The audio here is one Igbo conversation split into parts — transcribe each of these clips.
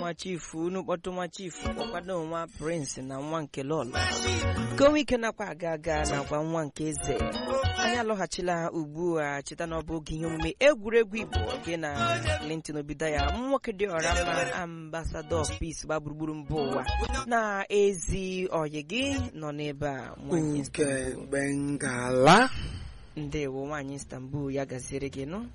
nwa chifu unu kpọtụ nwa chifu kpọkwado nwa prince na nwa nke lọlọ ka onwe ike nakwa aga aga nakwa nwa nke eze anyị alọghachila ugbu a cheta na ọ bụ oge ihe omume egwuregwu igbo gị na clinton obido ya nwoke dị ọra mma ambassador of peace gba gburugburu mba ụwa na ezi oyi gị nọ n'ebe a nwanyị nke bengala ndewo nwaanyị istanbul ya gaziere gị nụ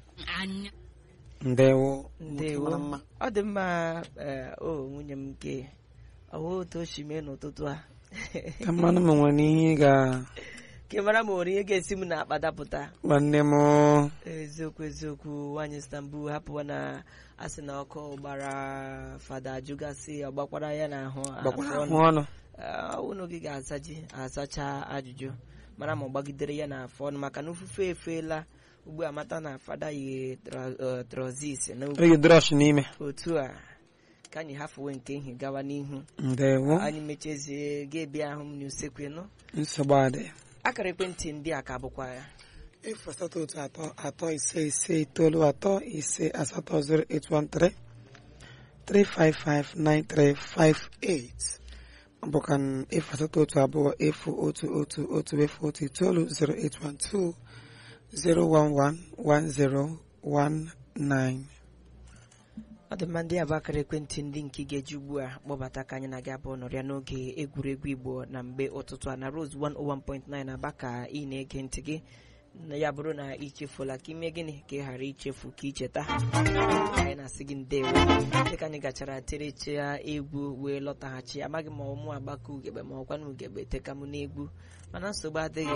ndewo ndewo Mara mma. ọ dị mma ee, o nwunye m nke ọwụ otu o si mee n'ụtụtụ a ka mmanụ m nwere ihe ị ga ka ị mara ma nwere ihe ga-esi m na-akpa dapụta nwanne m eziokwu eziokwu nwaanyị istanbul hapụwa na asị na ọkụ gbara fada ajụgasị ọgbakwara ya n'ahụ gbakwara afọ ahụ ọnụ. ọnụ Ee, unu gị ga-azaji azacha ajụjụ mara ma ọ gbagidere ya n'afọ ọnụ maka na ofufe efeela ugbu a mata na fada yi tra- eh, trozis na oyi drọsh n'ime otu a ka anyị hafuwe nke ihe gawa n'ihu ndewo anyị mechezie ga-ebia ahụ m n'usekwu nụ nsogbu adị akara ekwentị ndị a ka bụkwa ya efu asatọ otu atọ atọ ise ise itoolu atọ ise asatọ zero eight one three three five five nine three five eight ọ bụkwa n- efu asatọ otu abụọ efu otu otu otu efu otu itoolu zero eight one two zero one one one zero one nine ọ dị mma ndị a bụ akara ekwentị ndị nke ị ga-eji ugbu a kpọbata ka anyị na gị abụọ nọrịa n'oge egwuregwu igbo na mgbe ụtụtụ a na rose 101.9 aba ka ị na-ege ntị gị na ya bụrụ na ichefuola ka ime gịnị ka ị ghara ichefu ka icheta anyị na-asị gị ndewo dịka anyị gachara tereche ya egwu wee lọtaghachi amaghị ma ọmụ agbaka ugegbe ma ọkwa na ugegbe teka m n'egwu mana nsogbu adịghị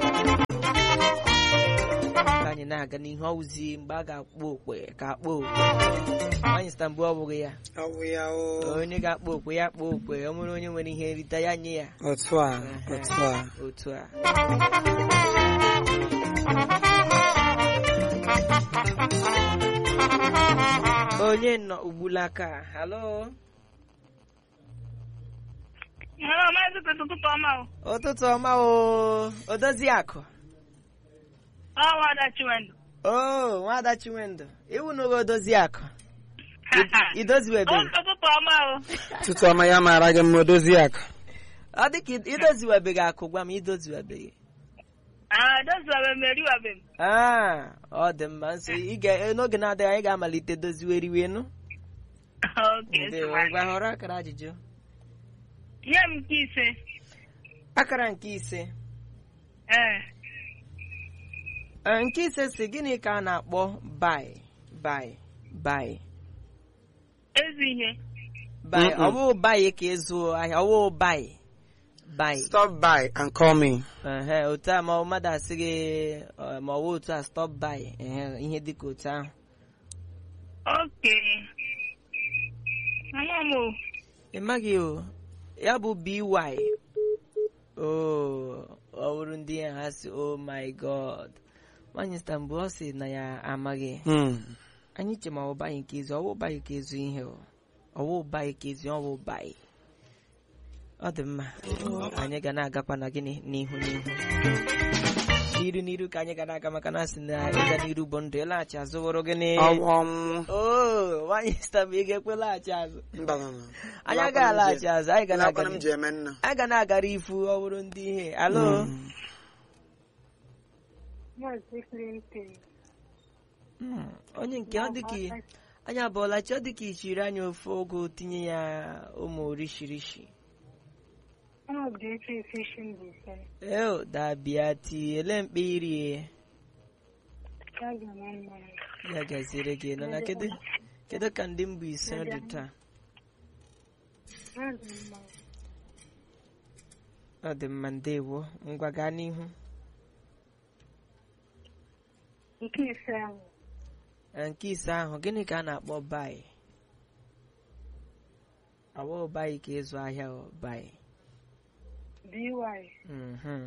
ka anyị na-aga n'ihu ọwụzi mgbe a ga-akpọ okwe ka akpọ okwe nwaanyị Istanbul ọ bụghị ya awụ ya o onye ga-akpọ okwe ya kpọọ okwe ọ nwere onye nwere ihe nrite ya nye ya otu a otu a otu a onye nọ ugbulaka halo Hello, maazị Peter ụtụtụ ọma o. ụtụtụ ọma o odozi akụ Ọ nwada Chiwendụ. o nwada chinwendụ iwu n'oge odozi akụ idoziwebe Ụtụtụ ọma o. tutu ọma ya mara gị mma odozi akụ ọ dị ka idoziwebeghị akụ gwa m idoziwebeghị Ah, doziwabe m eriwabe m. Ah, ọ dị mma nso ị ga- n'oge na-adịghị anyị ga-amalite doziweriwenu Okay, ndewo nsogbu ngwa họrọ akara ajụjụ Nye m nke ise. akara nke ise Ee. Eh, nke ise si gịnị ka a na-akpọ bai bai bai Ezi ihe. bai Mm-mm. ọ bụ bai ka ịzụ ahịa ọ bụ bai bai stop by and call me Ehe, otu a ma ọ mmadụ asị gị eh, ma ọ bụ otu a stop bai ehe, ihe dịka otu ahụ Okay. Ama m o. ị maghị o ya bụ by o ọ bụrụ ndị ya ha si oh my god nwaanyị Istanbul ọ sị na ya amaghị Hmm. anyị che ma ọ baghị nke ezu ọwụ baghị ka ezu ihe o ọwụ baghị ka ezu ọwụ baghị ọ dị mma anyị ga na-agakwa na gịnị n'ihu n'ihu n'iru n'iru ka anyị ga na-aga maka na asị na ịga n'iru bụ ndụ ịlaghachi azụ wụrụ gịnị ọnwụ ọnwụ o nwaanyị Istanbul ị ga-ekwe laghachi azụ mba mba, mba. anyị agaghị alaghachi azụ anyị ga na-aga Ụlọ akwụkwọ m ji eme nna anyị ga na-agara ifu ọ bụrụ ndị ihe alo Hmm. Maazị Clinton. Hmm, onye nke ọ dịka anyị abụọla chi ọ dịka ichiri anyị ofe ogo tinye ya ụmụ orishirishi Ọ bụ efe efe shi mbụ ise. eo dabịa tiele mkpe irie Ya ga na mma. ya gaziere gị nọ na kedu kedu ka ndị mbụ ise dị taa Ya ga mma. ọ dị mma ndewo ngwa gaa n'ihu Nke ise ahụ. Na nke ise ahụ gịnị ka a na-akpọ bai awa bai ka ịzụ ahịa ọ bai BY. Mhm.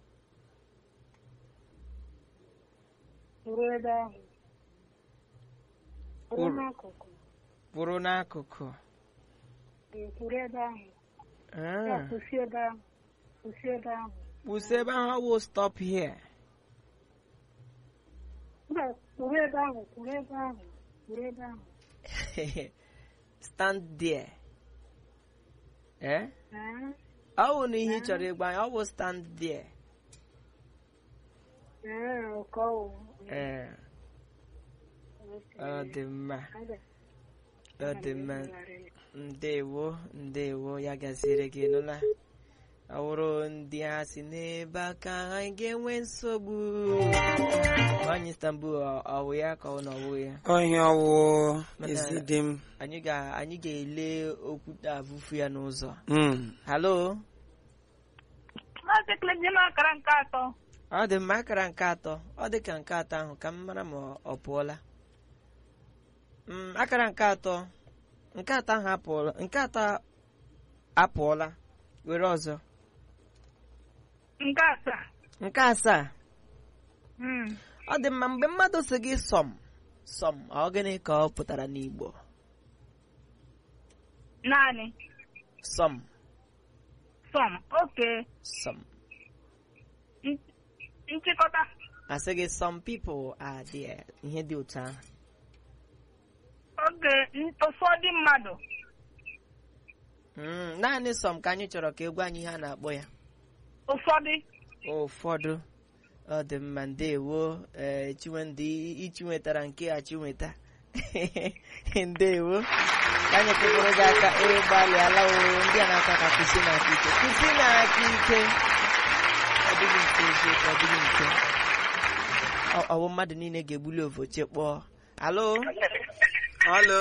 Kwụrụ ebe ahụ. Kwụrụ Kwụrụ. n'akụkụ. kwụrụ n'akụkụ Ee, Kwụrụ ebe ahụ. Ya Ah, kwụsị ebe ahụ. Kwụsị ebe ahụ. kwụsị ebe ahụ awụ stop here Mba, kwụrụ ebe ahụ. Kwụrụ ebe ahụ. Kwụrụ ebe ahụ. stand there ee Ah, ọ bụ na ihe ị chọrọ ịgwa anyị ọ bụ stand there ah, ụkọ ee ọ dị mma ọ dị mma ndewo ndewo ya gaziere gị nụla ọ bụrụ ndị ha si n'ebe aka anyị ga-enwe nsogbu nwanyị Istanbul ọ- ọ bụ ya ka ọ na ọ bụghị ya ọhịa ọwụ Mana- ezi dị m anyị ga anyị ga-ele okwute afụfụ ya n'ụzọ Mm. halo Maazị Clement akara nke atọ. ọ dị mma akara nke atọ ọ dị ka nke atọ ahụ ka m mara ma ọ- ọ pụọla Mm, akara nke atọ nke atọ ahụ apụọla nke atọ apụọla were ọzọ Nke asaa. nke asaa Mm. ọ dị mma mgbe mmadụ si gị sọm sọm ọ gịnị ka ọ pụtara n'Igbo Naanị. sọm Sọm. Oke. sọm N- Nchịkọta. asị gị some people are there ihe dị otu ahụ Oge n- ụfọdụ mmadụ. Mm, naanị sọm ka anyị chọrọ ka egwu anyị ihe a na-akpọ ya Ụfọdụ. ụfọdụ ọ dị mma ndewo ee chinwendị ichi nwetara nke a chinweta ndewo ka anyị kụpụrụ gị aka ịgbalịala o ndị a na-aka ka kwụsị na-aka ike kwụsị na-aka ike ọ dịghị mfe eziokwu ọ dịghị mfe Ọ- ọ bụ mmadụ niile ga-egbuli ovoche kpọọ alo Hello.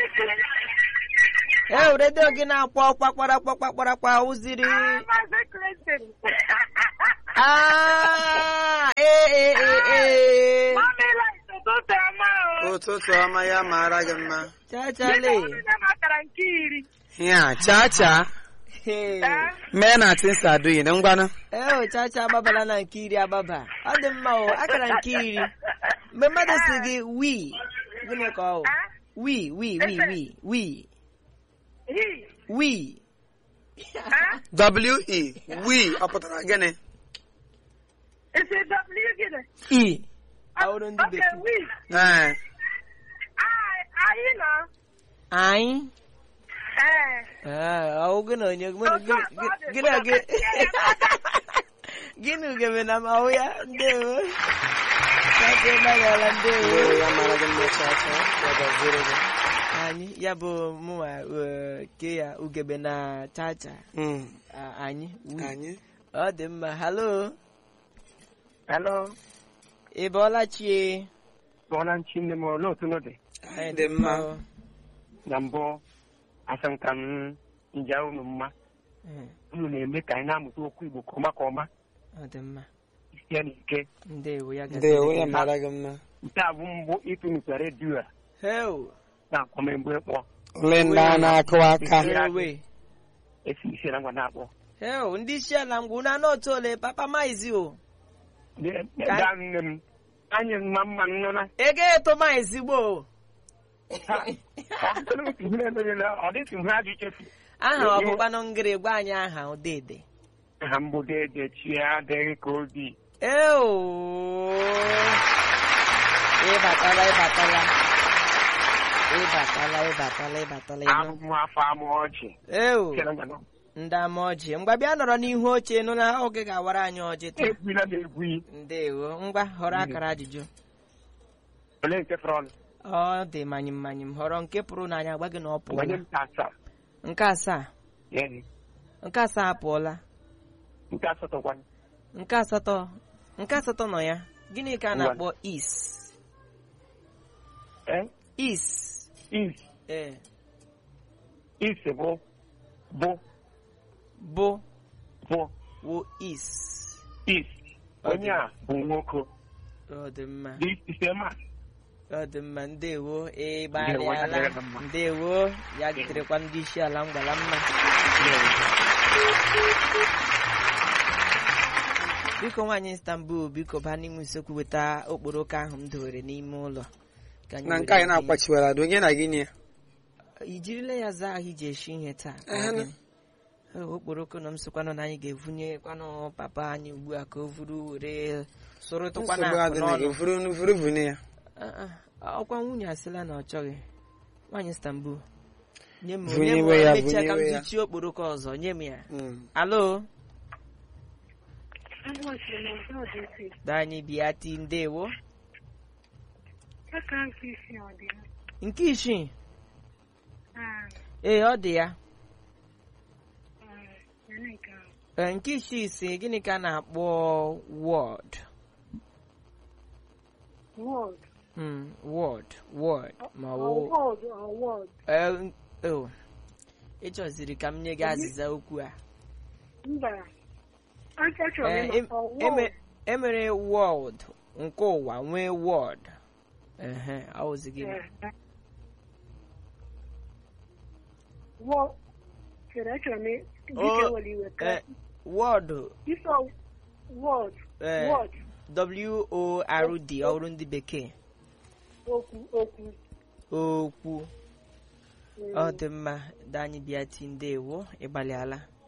ee redio gị na-akpọ kpakpara kpakpara kpa ụziri Maazị Clinton. Ah, ee ee ee ee Mamela ụtụtụ ọma o. ụtụtụ ọma ya mara gị mma chachale Ndị makara nke iri. ya chaa chaa Hey. Eh? mee na tinsa aduyi na ngwanụ ee o chacha agbabala na nke iri agbaba ọ dị mma o akara nke iri mgbe mmadụ si gị wi gịnị ka ọ bụ Ah? wi wi wi wi wi He. wi Ah? w-e wi ọ pụtara gịnị Is it W gịnị? i ọhụrụ ndị Okay, bekee we. ee I- Anyị nọ. anyị Eh. ee ọ gị na onye gị Otu gị- akpa ọ dị, gị na gị ụlọ gịnị ugebe na ma ahụ ya ndewo chacha ịgbalịala ndewo Ndewo, ya mara gị mma chaa chaa ya gaziere gị anyị ya bụ mụnwa eh, ke ya ugebe na chacha Mm. Ah, anyị wi. anyị ọ dị mma halo Hello. ị bọọla chie Bọọla nchi nne m olee otu n'oge anyị dị mma o. na mbụ asị m ka m nja unu mma Eh, unu na-eme ka anyị na-amụta okwu Igbo ka ọma ka ọma ọ dị mma sie n'ike ndewo ya ndewo gaziri ya gị. mara gị mma nke a bụ mbụ ịtụnụta redio a Heo, na-akpọ m mgbe kpọ ole ndị a na-akụwa aka ewe esi isi na ngwa na-akpọ heo ndị isi ala ngwa unu anọ otu ole papa maizi o gaa nne m anyị mma mma nọ na ego eto maizi gboo ọ dịtụ ihe ajụ chefu aha ọbụkwanụ ngịrị gwa anyị aha odede ha mgbede ede chi adịghị ka obi eo ịbatala ịbatala ịbatala ịbatala ịbatala ịnụ ahụhụ afọ amụ ọjị eo Chere ngwa nọ. ndị ama ọjị ngwa bịa nọrọ n'ihu oche nụ na oge ga-awara anyị ọjị taa ekwula m egwu yi ndewo ngwa họrọ akara ajụjụ ole nke fọrọ ọnụ ọ dị manyị manyị m họrọ nke pụrụ n'anya gwa gị na ọ gbanye pụọla m ka asaa nke asaa Ee, nke asaa apụọla nke asatọ gwa nke asatọ nke asatọ nọ ya gịnị ka a na-akpọ is ee is is ee is bụ bụ bụ bụ wo is is onye a bụ nwoke ọ dị mma dị ise ma ọ dị mma ndewo Ndewo, ịgbalịala ya dịrị mma. ndewo ya gidere ndị isi ala mgbala mma biko nwaanyị istanbul biko baa n'ime usekwu weta okporoko ahụ m dowere n'ime ụlọ Ka anyị na were nke anyị ihe. na-akwachiwara adị onye na gị nye i jirila ya zaa ahụ iji esi ihe taa ka Ehe, ọ na. dị. Ee, okporoko nọ m sịkwanụ na anyị ga-evunye kwanụ papa anyị ugbu a ka o vuru were sụrụtụkwana nsogbu akụ adị na gị n'ọnụ vuru vuru vune ya Ah, ah, ọkwa nwunye asịla na ọ chọghị nwaanyị istanbul nye m Vụnyewe nye m ya, emechaa ka m vụnyewe ya. zuchie okporoko ọzọ nye m ya Mm. alo Ụbọchị na ụzọ dị iche. danyị bịa ti ndewo Aka nke isi ọ dị ya? nke isii Ah, ee ọ dị ya ah, ya na nke ahụ. Ee, nke isii si gịnị ka a na-akpọ wọd Word. Mm, wọd wọd ma Ọ wụ word or word. Ee, oh. ị chọziri ka m nye gị azịza okwu a Mba. Achọrọ Ee, m em- ịma ọ eme- word. emere wọd nke ụwa nwee wọd ehe awụzi gị Eh, Word. Chere achọrọ m ị- Oh, dịka were iwe ka. Eh, wọd Ịsọ word. eh, Word. w-o-r-d ọrụ ndị bekee Okwu okwu. okwu Mm. ọ dị mma danyị bịa ti ndewo ịgbalịala